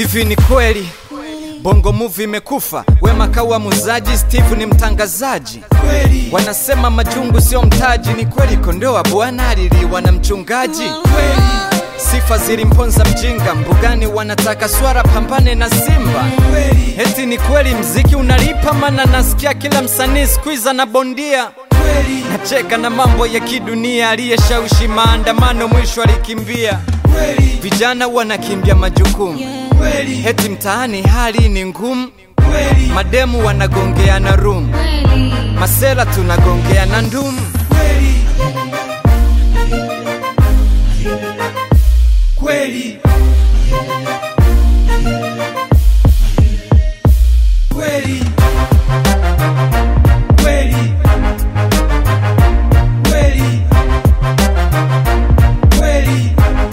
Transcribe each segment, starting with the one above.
Hivi ni kweli Bongo Movie imekufa, Wema kawa muzaji, Steve ni mtangazaji. Wanasema majungu sio mtaji, ni kweli kondoa bwana aliliwa na mchungaji. Sifa zilimponza mjinga, mbugani wanataka swara pambane na simba. Eti ni kweli mziki unalipa, mana nasikia kila msanii squeeze na bondia. Nacheka na mambo ya kidunia, aliyeshawishi maandamano mwisho alikimbia. Vijana wanakimbia majukumu, eti mtaani hali ni ngumu. Mademu wanagongeana room, masela tunagongeana ndumu. Kweli kweli kweli kweli kweli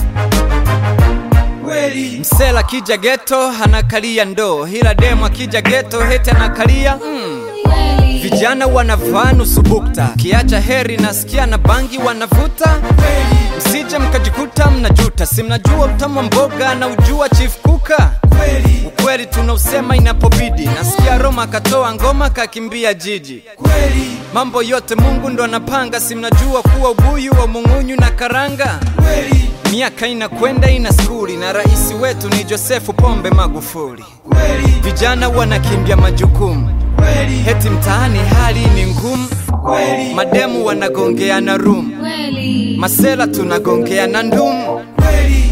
kweli Msela kija geto anakalia ndoo, ila demu akija geto heti anakalia mm. Vijana wanavaa nusu bukta, kiacha heri nasikia na bangi wanavuta. Msije mkajikuta mnajuta, si mnajua utamu wa mboga na ujua chief kuka. kweli Ukweli tunausema inapobidi, nasikia Roma akatoa ngoma kakimbia jiji. kweli Mambo yote Mungu ndo anapanga, si mnajua kuwa ubuyu wa mung'unyu na karanga. kweli Miaka inakwenda ina skuli na rais wetu ni Josefu Pombe Magufuli. kweli Vijana wanakimbia majukumu, kweli heti mtaani hali ni ngumu. kweli Mademu wanagongeana room, masela tunagongeana ndumu. kweli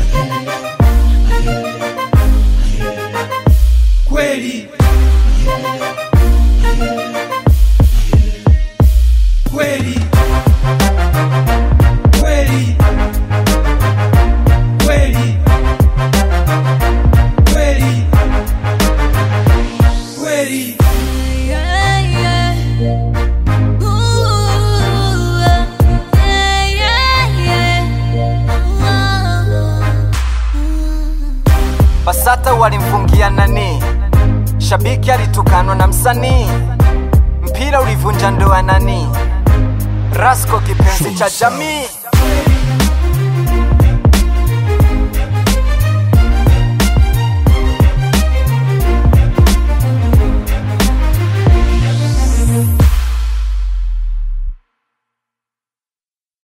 kweli kweli kweli kweli kweli kweli Basata walimfungia nani? Shabiki alitukanwa na msanii, mpira ulivunja ndoa nani? Rasko kipenzi cha jamii